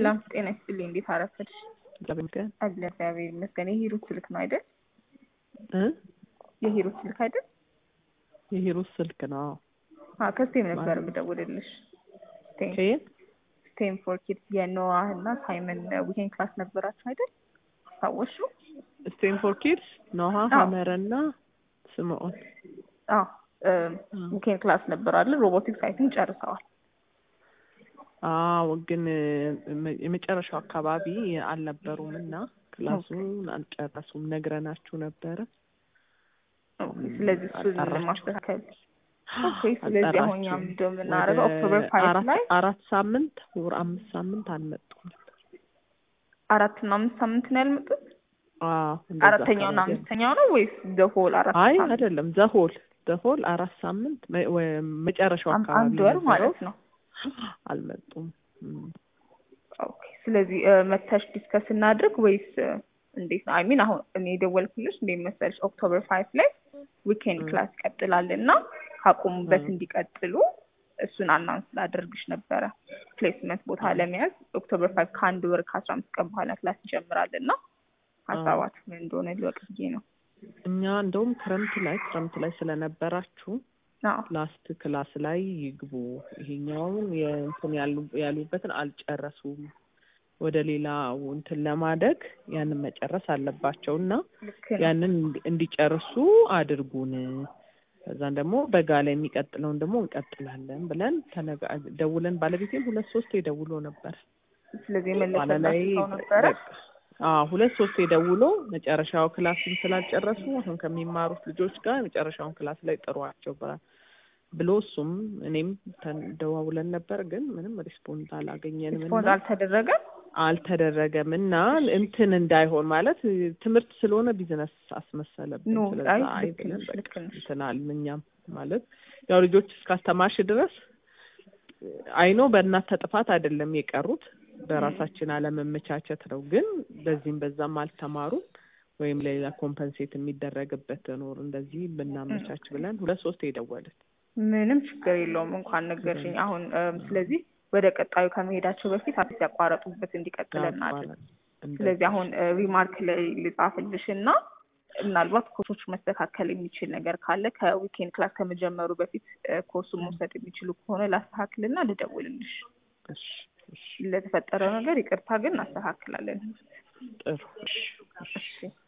ሰላም ጤና ይስጥልኝ። እንዴት አረፈድሽ? እግዚአብሔር ይመስገን አለ እግዚአብሔር ይመስገን። የሂሩት ስልክ ነው አይደል? እ የሂሩት ስልክ አይደል? የሂሩት ስልክ ነው። አ ከስቴም ነበር የምደውልልሽ። ስቴም ከየት? ስቴም ፎር ኪድስ የኖዋህ እና ሳይመን ዊኬንድ ክላስ ነበራችሁ አይደል? ታወሹ? ስቴም ፎር ኪድስ ኖሃ አዎ። ሀመረ እና ስምዖን አዎ ዊኬንድ ክላስ ነበር አይደል? ሮቦቲክስ አይ ቲንክ ጨርሰዋል። አዎ ግን እ- የመጨረሻው አካባቢ አልነበሩም እና ክላሱን አልጨረሱም። ነግረናችሁ ነበረ። ኦኬ፣ ስለዚህ እሱን አጣራችሁ? ማስተካከል ኦኬ። ስለዚህ አሁን እኛ አልጠራችሁም። ምንድን ነው የምናደርገው? ወደ ኦክቶበር ፋይቭ አራት ላይ አራት ሳምንት ወር አምስት ሳምንት አልመጡም ነበር። አራት እና አምስት ሳምንት ነው ያልመጡት። አዎ እንደዛ አራተኛው እና አካባቢ ነው። አምስተኛው ነው ወይስ ዘሆል አራት አይ ሳምንት? አይደለም፣ ዘሆል ዘሆል አራት ሳምንት መ- ወ- መጨረሻው አም- አካባቢ አንድ ወር ነበረው። ማለት ነው። አልመጡም። እም። ኦኬ። ስለዚህ እ፣ መተሽ ዲስከስ እናድርግ ወይስ እ፣ እንዴት ነው? አይ ሚን አሁን እኔ የደወልኩልሽ እንዴት መሰለሽ ኦክቶበር ፋይቭ ላይ ዊኬንድ ም። ክላስ ይቀጥላል እና ካቆሙበት ም። እንዲቀጥሉ እሱን አናውንስ ላደርግሽ ነበረ። ፕሌስመንት ቦታ ም። ለመያዝ ኦክቶበር ፋይቭ ከአንድ ወር ከአስራ አምስት ቀን በኋላ ክላስ ይጀምራል እና ሀሳባችሁ ምን እንደሆነ ልወቅ ብዬ ነው። እኛ እንደውም ክረምት ላይ ክረምት ላይ ስለነበራችሁ አዎ ላስት ክላስ ላይ ይግቡ። ይሄኛውን የእንትን ያሉ ያሉበትን አልጨረሱም። ወደ ሌላ እንትን ለማደግ ያንን መጨረስ አለባቸው እና ልክ ነው። ያንን እንዲ- እንዲጨርሱ አድርጉን። ከዛን ደግሞ በጋ ላይ የሚቀጥለውን ደግሞ እንቀጥላለን ብለን ተነጋ ደውለን ባለቤቴም ሁለት ሶስት ደውሎ ነበር። ስለዚህ በኋላ ላይ የመለሰላችሁ ሰው ነበረ። በቃ አዎ ሁለት ሶስት ደውሎ መጨረሻው ክላስን ስላልጨረሱ አሁን ከሚማሩት ልጆች ጋር የመጨረሻውን ክላስ ላይ ጥሯቸው በ- ብሎ እሱም እኔም ተደዋውለን ነበር፣ ግን ምንም ሪስፖንድ አላገኘንም ሪስፖንድ እና አልተደረገም። አልተደረገም እና እንትን እንዳይሆን ማለት ትምህርት ስለሆነ ቢዝነስ አስመሰለብን። ኖ ስለዛ አይ አይ ልክ ብለን ነሽ በቃ ልክ ነሽ። እንትን አልን። እኛም ማለት ያው ልጆች እስካስተማርሽ ድረስ አይኖ በእናንተ ጥፋት አይደለም የቀሩት በራሳችን አለመመቻቸት ነው። ግን በዚህም በዛም አልተማሩም ወይም ሌላ ኮምፐንሴት የሚደረግበት ኖር እንደዚህ ብናመቻች ብለን ሁለት ሶስት የደወልን ምንም ችግር የለውም እንኳን ነገርሽኝ። አሁን እም፣ ስለዚህ ወደ ቀጣዩ ከመሄዳቸው በፊት አዲስ ያቋረጡበት እንዲቀጥል እናድርግ። ስለዚህ አሁን እ፣ ሪማርክ ላይ ልጻፍልሽ እና ምናልባት ኮርሶች መስተካከል የሚችል ነገር ካለ ከዊኬንድ ክላስ ከመጀመሩ በፊት እ፣ ኮርሱን መውሰድ የሚችሉ ከሆነ ላስተካክልና ልደውልልሽ። እሺ እሺ ለተፈጠረው ነገር ይቅርታ ግን እናስተካክላለን። ጥሩ እሺ እሺ እሺ